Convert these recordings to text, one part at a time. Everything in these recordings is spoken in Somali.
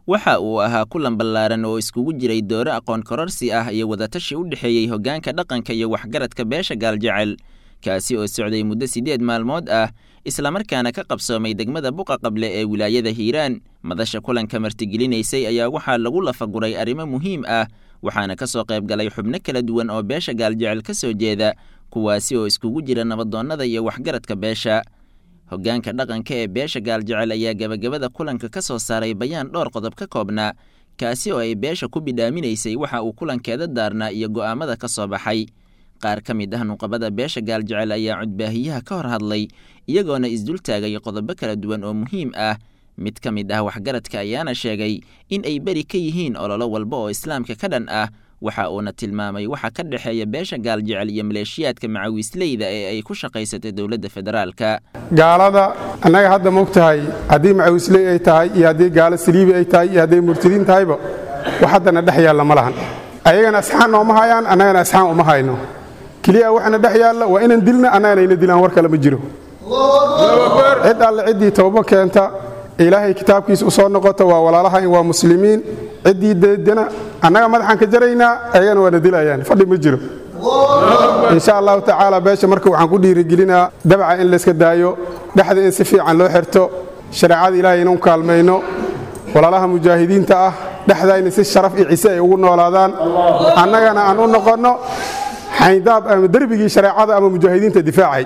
waxa uu ahaa kulan ballaaran oo iskugu jiray dooro aqoon kororsi ah iyo wadatashi u dhexeeyey hoggaanka dhaqanka iyo waxgaradka beesha gaaljecel kaasi oo socday muddo siddeed maalmood ah islamarkaana ka qabsoomay degmada buqa qable ee wilaayada hiiraan madasha kulanka martigelinaysay ayaa waxaa lagu lafaguray arrimo muhiim ah waxaana ka soo qayb galay xubno kala duwan oo beesha gaaljecel ka soo jeeda kuwaasi oo iskugu jira nabadoonnada iyo waxgaradka beesha hoggaanka dhaqanka ee beesha gaaljecel ayaa gebagabada kulanka ka soo saaray bayaan dhowr qodob ka koobnaa kaasi oo ay beesha ku bidhaaminaysay waxa uu kulankeeda daarnaa iyo go'aamada ka soo baxay qaar ka mid ah nuqabada beesha gaaljecel ayaa cudbaahiyaha ka hor hadlay iyagoona isdultaagay qodobo kala duwan oo muhiim ah mid ka mid ah waxgaradka ayaana sheegay in ay beri ka yihiin ololo walba oo islaamka ka dhan ah waxa uuna tilmaamay waxa ka dhexeeya beesha gaaljecel iyo maleeshiyaadka macawiisleyda ee ay ku shaqaysatay dowladda federaalka gaalada annaga hadda moog tahay haddii macawiisley ay tahay iyo haddii gaalo saliibi ay tahay iyo hadday murtadiin tahayba wax haddana dhex yaalla ma lahan ayagana asxaan nooma hayaan annagana asxaan uma hayno keliya waxana dhex yaalla waa inaan dilna annagana ina dilaan war kale ma jiro cid alle ciddii toobo keenta ilaahay kitaabkiisa u soo noqota waa walaalahayn waa muslimiin ciddii deedana annaga madaxaan ka jaraynaa ayagana waana dilayaan fadhi ma jiro insha allahu tacaala beesha marka waxaan ku dhiirigelinaa dabca in layska daayo dhexda in si fiican loo xirto shareecada ilaahay inuu kaalmayno walaalaha mujaahidiinta ah dhexdayna si sharaf iyo cise ay ugu noolaadaan annagana aan u noqonno xayndaab ama derbigii shareecada ama mujaahidiinta difaacay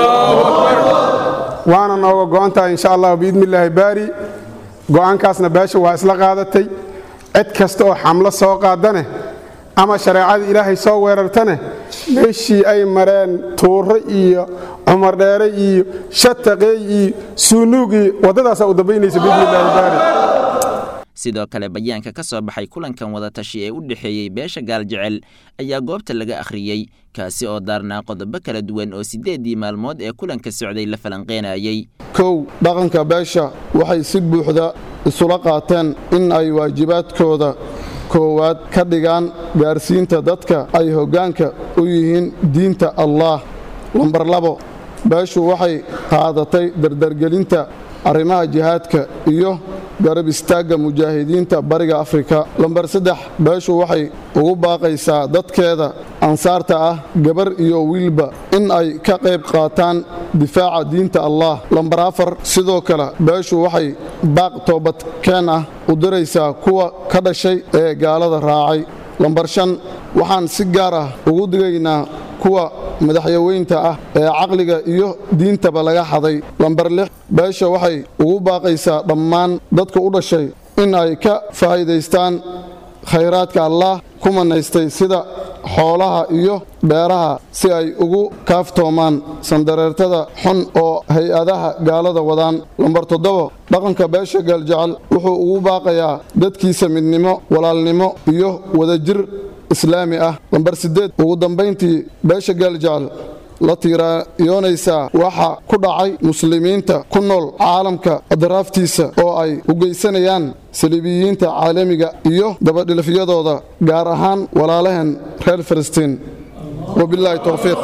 waana nooga go'antahay insha allah biidni illaahi baari go'aankaasna beesha waa isla qaadatay cid kasta oo xamlo soo qaadane ama shareecada ilaahay soo weerartane meeshii ay mareen tuure iyo cumar dheere iyo shataqeey iyo suunuug iyo waddadaasaa u dambaynaysa biidni illaahi baari sidoo kale bayaanka ka soo baxay kulankan wadatashi ee u dhexeeyey beesha gaaljecel ayaa goobta laga akhriyey kaasi oo daarnaa qodobo kala duwan oo siddeeddii maalmood ee kulanka socday la falanqeenayey kow dhaqanka beesha waxay si buuxda isula qaateen in ay waajibaadkooda koowaad ka dhigaan gaarsiinta dadka ay hoggaanka u yihiin diinta allaah lambar labo beeshu waxay qaadatay dardargelinta arrimaha jihaadka iyo garab istaagga mujaahidiinta bariga afrika lambar saddex beeshu waxay ugu baaqaysaa dadkeeda ansaarta ah gabar iyo wiilba in ay ka qayb qaataan difaaca diinta allah lambar afar sidoo kale beeshu waxay baaq toobadkeen ah u diraysaa kuwa ka dhashay ee gaalada raacay lambar shan waxaan si gaar ah ugu digaynaa kuwa madaxyaweynta ah ee caqliga iyo diintaba laga xaday lambar lix beesha waxay ugu baaqaysaa dhammaan dadka u dhashay in ay ka faa'iidaystaan khayraadka allaah ku manaystay sida xoolaha iyo beeraha si ay ugu kaaftoomaan sandareertada xun oo hay-adaha gaalada wadaan lambar toddobo dhaqanka beesha gaaljecel wuxuu ugu baaqayaa dadkiisa midnimo walaalnimo iyo wadajir islaami ah lambar siddeed ugu dambayntii beesha gaaljecel la tiirayoonaysaa waxa ku dhacay muslimiinta ku nool caalamka adraaftiisa oo ay u geysanayaan saliibiyiinta caalamiga iyo dabadhilafyadooda gaar ahaan walaalaheen reer falastiin wabilaahi towfiiq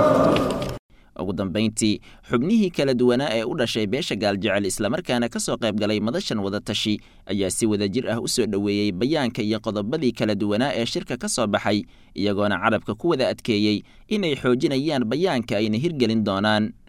ugu dambayntii xubnihii kala duwanaa ee u dhashay beesha gaaljecel islamarkaana ka soo qayb galay madashan wadatashi ayaa si wadajir ah u soo dhoweeyey bayaanka iyo qodobadii kala duwanaa ee shirka ka soo baxay iyagoona carabka ku wada adkeeyey inay xoojinayaan bayaanka ayna hirgelin doonaan